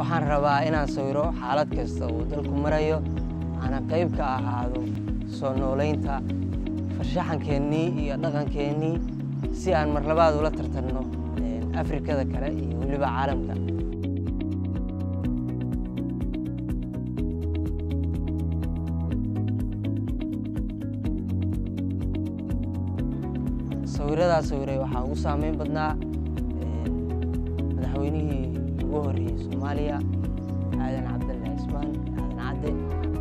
waxaan rabaa inaan sawiro xaalad kasta uu dalku marayo aana qayb ka ahaado soo noolaynta farshaxankeennii iyo dhaqankeennii si aan mar labaad ula tartanno afrikada kale iyo weliba caalamka sawiradaa sawiray waxaa ugu saameyn badnaa madaxweynihii ugu horreeyey soomaaliya aadan cabdalla cismaan aadan cadde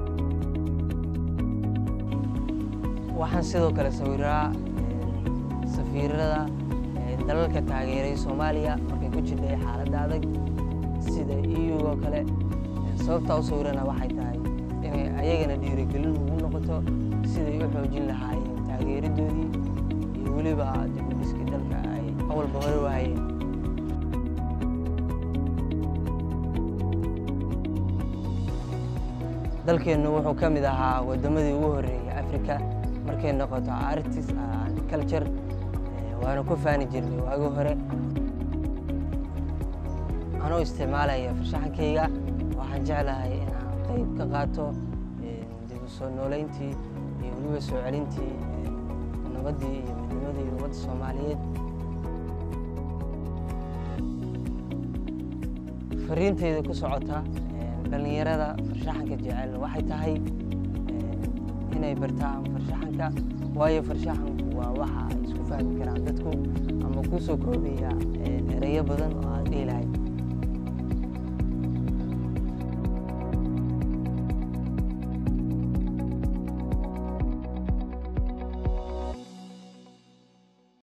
waxaan sidoo kale sawiraa safiirada dalalka taageeray soomaaliya markay ku jirtay xaaladda adag sida eu oo kale sababtaa u sawirana waxay tahay inay ayagana dhiirigelin ugu noqoto siday u xoojin lahaayeen taageeradoodii iyo weliba dibudhiskii dalka ay awalba hore waayeen dalkeennu wuxuu ka mid ahaa waddamadii ugu horreeyay africa markay noqoto artis and culture waanu ku faani jirnay waagi hore anoo isticmaalaya farshaxankayga waxaan jeclahay in aan qayb ka qaato dib u soo noolayntii iyo weliba soo celintii nabaddii iyo midnimadii ummadda soomaaliyeed fariinteyda ku socota dhallinyarada farshaxanka jecel waxay tahay inay bartaan farshaxanka waayo farshaxanku waa waxa ay isku fahmi karaan dadku ama kuu soo koobaya ereyo badan oo aad dhihi lahayd